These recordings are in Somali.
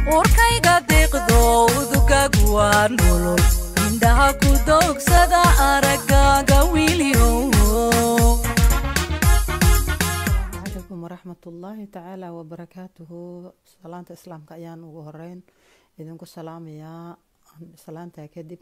urkayga deeqdo udugaagu waa nolol indhaha ku doogsada araggaaga wiilyo calaykum waraxmatullaahi tacaala wabarakaatuhu salaanta islaamka ayaan ugu horeyn idinku salaamayaa salaantaa kadib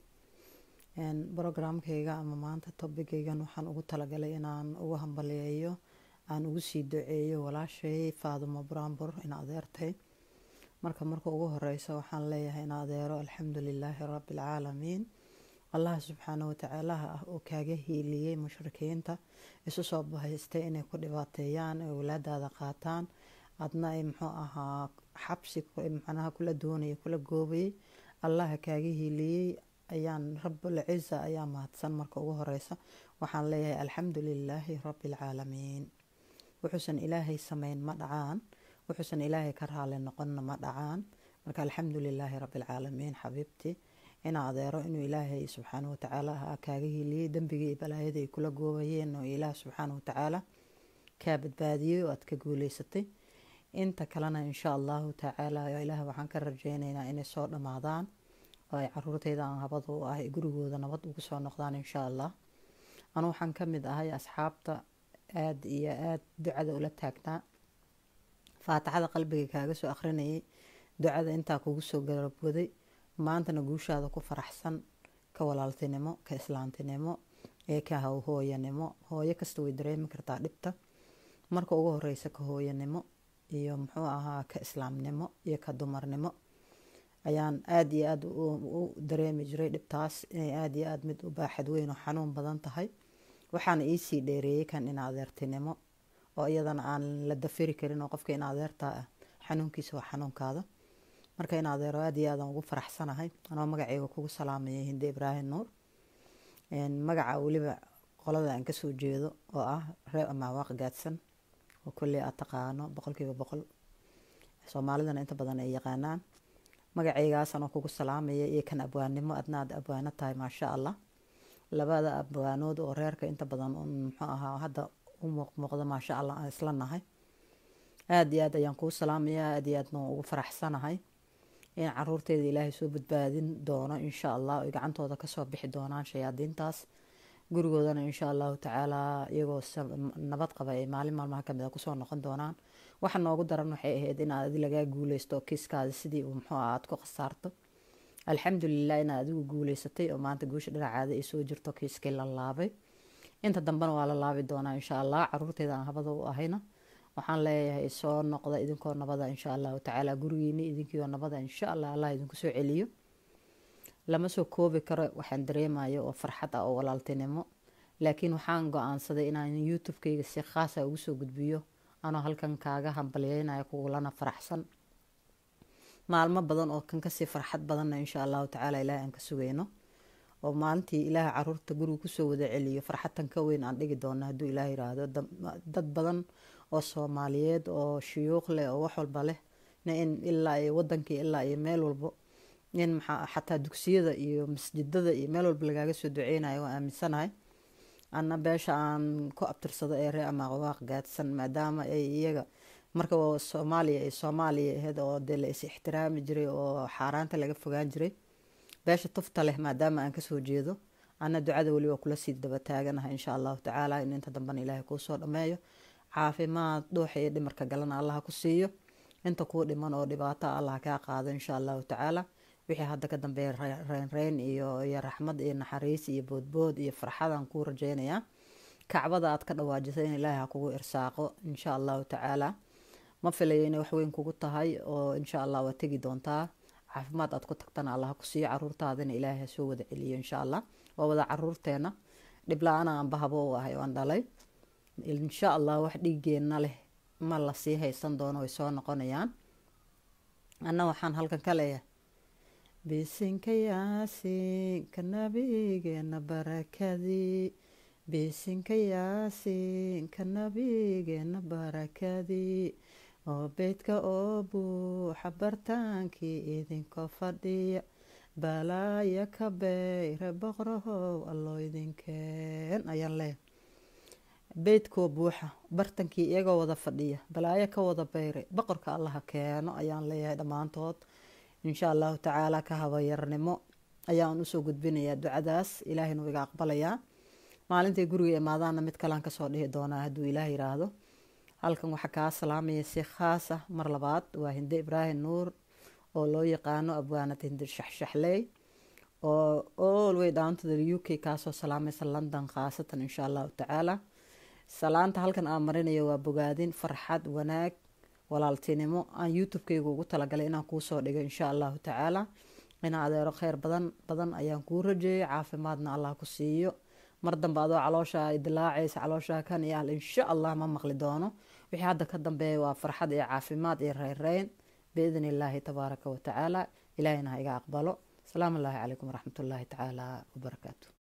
brogramkayga ama maanta tobigaygan waxaan ugu talagalay inaan ugu hambaliyeeyo aan ugu sii duceeyo walaashay faadumo brambur in adeertay marka marka ugu horeysa waxaan leeyahay in adeero alxamdu lilaahi rabbialcaalamiin allah subxaana watacaalaha ah oo kaaga hiiliyey mushrikiinta isu soo bahaystay inay ku dhibaateeyaan ay walaadaada qaataan adna ay muxuu ahaa xabsi macnaha kula doonayay kula goobayay allaha kaaga hiiliyey ayaan rabulciza ayaa mahadsan marka ugu horeysa waxaan leeyahay alxamdu lilaahi rabbialcaalamiin wuxuusan ilaahay sameyn ma dhacaan wuxuusan ilaahay ka raali noqonna ma dhacaan marka alxamdu lilaahi rabbialcaalamiin xabiibtii ina adeero inuu ilaahay subxaana watacaala ah kaaga hiiliyey dembigii iyo balaayada ay kula goobayeen oo ilaah subxaana watacaala kaa badbaadiyey oo aad ka guuleysatay inta kalena insha allahu tacaala ilaah waxaan ka rajeyneynaa inay soo dhammaadaan oo ay caruurteyda aan habada u ah gurigooda nabad ugu soo noqdaan insha allah anu waxaan ka mid ahay asxaabta aada iyo aada ducada ula taagnaa faatixada qalbiga kaaga soo akhrinayay ducada intaa kugu soo garabwaday maantana guushaada ku faraxsan ka walaaltinimo ka islaantinimo ee ka hooyanimo hooyo kasta way dareemi kartaa dhibta marka ugu horeysa ka hooyanimo iyo muxuu ahaa ka islaamnimo iyo ka dumarnimo ayaan aada iyo aada u dareemi jiray dhibtaas inay aada iyo aada mid u baaxad weyn oo xanuun badan tahay waxaana iisii dheereeyey kan in adeertinimo oo iyadana aan la dafiri karin oo qofka in adeertaa ah xanuunkiisa waa xanuunkaada marka in adeero aada iyo aadan ugu faraxsanahay anoo magaceyga kugu salaamayay hinde ibraahim nuur magaca weliba qolada aan kasoo jeedo oo ah reer amaawaaq gaadsan oo kolley aad taqaano boqolkiiba boqol soomaalidana inta badan ay yaqaanaan magaceygaas anoo kugu salaamaya iyo kan abwaannimo adna aad abwaano tahay maasha allah labada abwaanood oo reerka inta badan muxuu ahaa hadda u muuqmuuqda maasha allah aan isla nahay aada iyo aad ayaan kuu salaamayaa aada iyo aadna ugu faraxsanahay in caruurteeda ilaahay soo badbaadin doono insha allah oy gacantooda kasoo bixi doonaan shayaadiintaas gurigoodana insha allahu tacaalaa iyagoo nabad qaba ay maalin maalmaha kamid a kusoo noqon doonaan waxa noogu daran waxay ahayd in aad lagaa guuleysto oo kiiskaada sidii uu muxuu ah aad ku khasaarto alxamdulilah inaad adigu guuleysatay oo maanta guusha dhinacaada ay soo jirto kiiskii la laabay inta dambena waa la laabi doonaa insha allah caruurteeda aan habada u ahayna waxaan leeyahay soo noqda idinkoo nabada insha allahu tacaala gurigiini idinkiioo nabada insha allah allah idinku soo celiyo lama soo koobi karo waxaan dareemayo oo farxad ah oo walaaltinimo laakiin waxaan go-aansaday inaan youtube-kayga si khaasa ugu soo gudbiyo anoo halkan kaaga hambalyeynayo kugulana faraxsan maalmo badan oo kan kasii farxad badanna insha allahu tacaala ilaah aan ka sugeyno oo maalintii ilaah caruurta guriga kusoo wada celiyo farxadtan ka weyn aan dhigi doono hadduu ilaah yiraahdo dad badan oo soomaaliyeed oo shuyuuq leh oo wax walba leh in ilaa iyo wadankii ilaa iyo meel walbo in maxaa xataa dugsiyada iyo masjidada iyo meel walba lagaaga soo duceynayo waa aaminsanahay ana beesha aan ku abtirsado ee ree amaaqwaaq gaadsan maadaama ay iyaga marka soomaaliya ay soomaaliya ahayd oo dee la is ixtiraami jiray oo xaaraanta laga fogaan jiray beesha tufta leh maadaama aan kasoo jeedo ana ducada weliba kula sii daba taaganahay insha allahu tacaala in inta dambena ilaahay kuusoo dhameeyo caafimaad dhuuxa iyo dhimarka galana allah ku siiyo inta kuu dhiman oo dhibaato allah kaa qaado insha allahu tacaala wixii hadda ka dambeeya reynreyn iyo iyo raxmad iyo naxariis iyo boodbood iyo farxadaan kuu rajeynayaa kacbada aad ka dhawaajisay in ilaahay ha kugu irsaaqo insha allahu tacaala ma filayo inay waxweyn kugu tahay oo insha allah waa tegi doontaa caafimaad aad ku tagtana allah ku siiyo caruurtaadana ilaahay ha soo wada celiyo insha allah waa wada caruurteena dhibla-ana aanba habo u ahay oan dhalay insha allah wax dhiigeenna leh ma lasii haysan doono way soo noqonayaan anna waxaan halkan ka leeyahay bisinka yaasinka nabigeena barakadii bisinka yaasinka nabigeena barakadii oo beydka oo buuxa bartaankii idinkoo fadhiya balaaya ka beyre boqrahow alloo idinkeen ayaan leeyahay beydkoo buuxa bartankii iyagoo wada fadhiya balaayo ka wada beyray boqorka allaha keeno ayaan leeyahay dhammaantood insha allahu tacaala ka habayarnimo ayaan usoo gudbinayaa ducadaas ilaahayna wuu iga aqbalayaa maalintay guriga imaadaana mid kalean kasoo dhihi doonaa hadduu ilaah yiraahdo halkan waxaa kaa salaamaya si khaas ah mar labaad waa hinde ibraahim nuur oo loo yaqaano abwaanad hinde shaxshaxley oo all way down to the u k kaasoo salaamaysa london khaasatan insha allahu tacaala salaanta halkan aan marinayo waa bogaadin farxad wanaag walaaltinimo aan youtube-kayga ugu talagalay inaan kuusoo dhigo insha allahu tacaala ina adeero kheyr badan badan ayaan kuu rajeeyay caafimaadna allah ku siiyo mar dambe adoo calooshaa dilaacaysa calooshaa kan iyo al insha allah ma maqli doono wixii hadda ka dambeeya waa farxad iyo caafimaad iyo reyreyn biidn illaahi tabaaraka watacaala ilaahina ha iga aqbalo asalaamu allaahi calaykum waraxmatullaahi tacaala wabarakaatu